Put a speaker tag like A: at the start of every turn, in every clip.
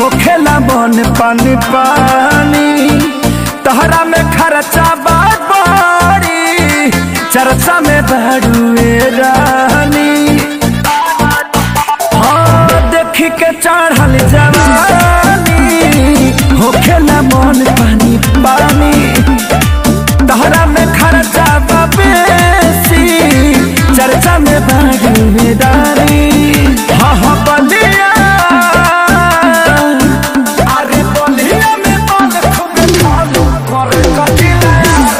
A: होखेला मन पानी पानी तहरा में खर्चा बात बड़ी चर्चा में बड़ुए रानी हाँ देखी के चढ़ल जवानी होखेला मन पानी पानी तहरा में खर्चा बा बेसी चर्चा में बड़ुए रानी हाँ हाँ बलिया अरे बलिया में बाल खूब खालू करे कटिला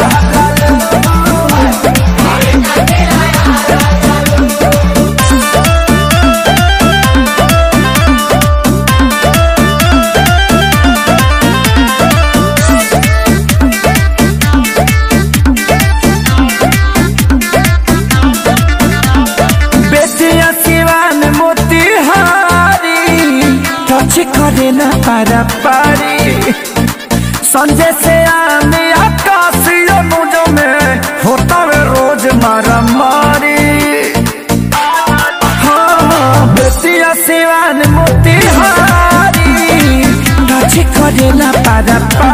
A: बेटिया सिवान मोतिहारी टच करे ना पारा पारी संजय से आने आकाशीय मुझो में होता वे रोज मारा मारी हाँ बेटिया सिवान मोतिहारी टच करे ना पारा पारी